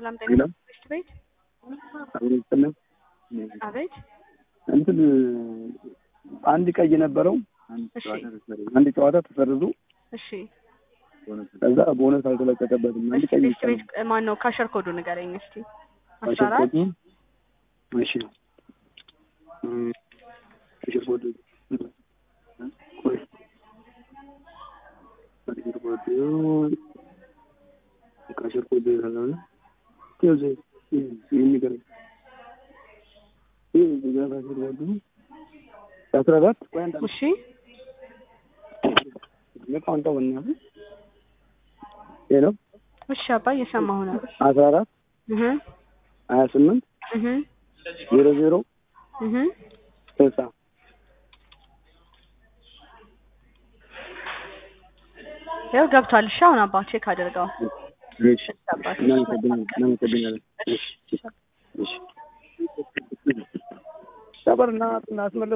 ሰላም ሄሎ ጤና ትምህርት ቤት አብሮትነ አቤት እንትን አንድ ቀይ ነበረው እሺ አንድ ጨዋታ ተሰርዞ እሺ ከዛ ቦነስ አልተለቀቀበትም። አንድ እሺ ቀይ ቤት ቤት ማን ነው ካሸር ኮዱ ንገረኝ እስቲ አስራ አራት አሸርኮቱ እሺ እም፣ አሸርኮቱ ቆይ አሸርኮቱ ከአሸርኮቱ ይላል ከዚ የሚገርም ይህ እዚህ ጋር አሸርኮቱ አስራ አራት ቆይ አንድ እሺ ለቃውንታ ወናሁ ሄሎ እሺ አባ እየሰማሁ ነው አስራ አራት እህ ሀያ ስምንት እህ ዜሮ ዜሮ እህ ስልሳ ያው ገብቷል። እሺ አሁን አባ ቼክ አድርገው። እሺ እናመሰግናለን እናመሰግናለን እሺ እሺ ሰበርና እናስመለስ